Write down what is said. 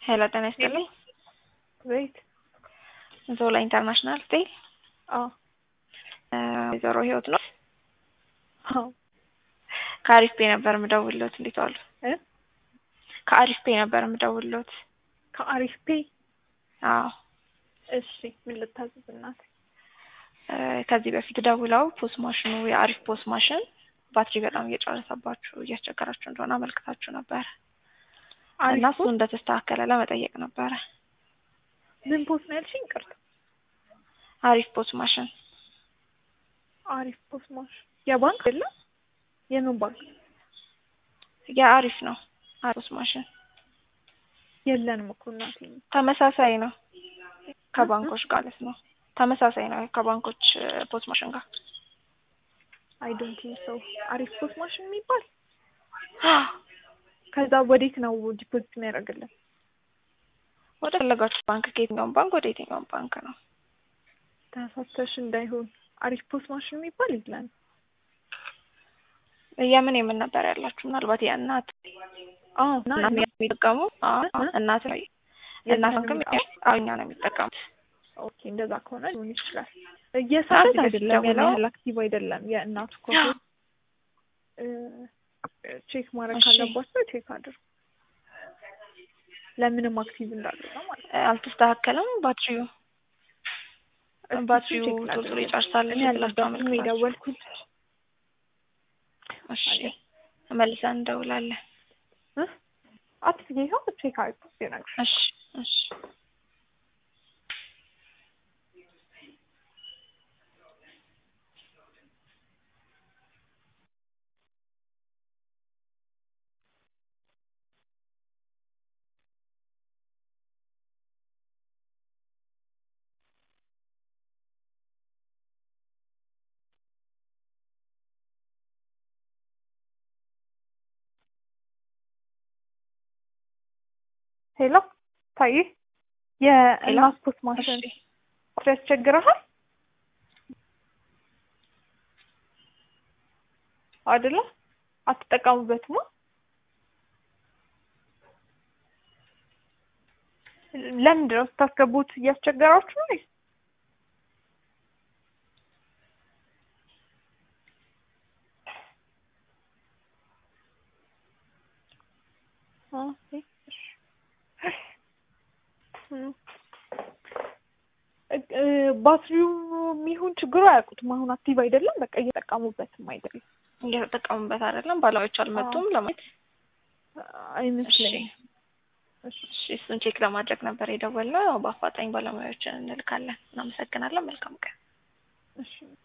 ሄሎ ጤና ይስጥልኝ። ቤት ዞላ ኢንተርናሽናል ስቴል አዎ ወይዘሮ ህይወት ነው። አዎ ከአሪፍ ፔ ነበር የምደውልሎት። እንዴት ዋሉ? እ ከአሪፍ ፔ ነበር የምደውልሎት። ከአሪፍ ፔ አዎ እሺ ምን ልታዘዝ እናት? እ ከዚህ በፊት ደውለው ፖስ ማሽኑ የአሪፍ ፖስ ማሽን ባትሪ በጣም እየጨረሰባችሁ እያስቸገራችሁ እንደሆነ አመልክታችሁ ነበር እና እሱ እንደተስተካከለ ለመጠየቅ ነበረ። ምን ፖስ ነው ያልሽኝ? ቅርታ አሪፍ ፖስ ማሽን አሪፍ ፖስ ማሽን የባንክ አይደለም? የምን ባንክ? የአሪፍ ነው። አሪፍ ፖስ ማሽን የለንም እኮ እናቴ። ተመሳሳይ ነው ከባንኮች ጋር ማለት ነው። ተመሳሳይ ነው ከባንኮች ፖስ ማሽን ጋር አይ ዶንት ቲንክ ሶ። አሪፍ ፖስ ማሽን የሚባል ከዛ ወዴት ነው ዲፖዚት የሚያደርግልን? ወደ ፈለጋችሁ ባንክ ከየትኛውም ባንክ ወደ የትኛውም ባንክ ነው። ተሳተሽ እንዳይሆን አሪፍ ፖስ ማሽን የሚባል የለን። የምን የምን ነበር ያላችሁ? ምናልባት የእናት አዎ እናት የሚጠቀሙ እናት ላይ እናት ባንክም እኛ ነው የሚጠቀሙት። ኦኬ እንደዛ ከሆነ ሊሆን ይችላል። እየሰራች አይደለም ያን ደውለው- ያህል አክቲቭ አይደለም። የእናቱ ኮፒ ቼክ ማድረግ እሺ። ካለባቸው ቼክ አድርጉ። ለምንም አክቲቭ እንዳልሆነ ማለት ነው። አልተስተካከለም ባትሪው እስኪ ባትሪው ቼክ ቶሎ ላድርግ። ቶሎ ይጨርሳል እኔ ብላችሁ አልነበርኩም አመልክታችሁ። የደወልኩት። እሺ መልሰን እንደውላለን። እ? አትስጊ፣ ይኸው ቼክ አድርጉ ሲነግርሽ እሺ እሺ ሄሎ ታይ የእናት ፖስት ማሽን እሺ ያስቸግረሃል አይደለ? አትጠቀሙበትማ። ለምንድን ነው ስታስገቡት እያስቸገራችሁ ነው? ኦኬ፣ እሺ። እም። እ- እ፣ ባትሪው የሚሆን ችግሩ አያውቁትም። አሁን አክቲቭ አይደለም፣ በቃ እየጠቀሙበትም አይደለም እየተጠቀሙበት አይደለም። ባለሙያዎች አልመጡም ለማየት። አይመስለኝም። እሺ እሱን ቼክ ለማድረግ ነበር የደወልነው። ያው በአፋጣኝ ባለሙያዎችን እንልካለን። እናመሰግናለን። መልካም ቀን። እሺ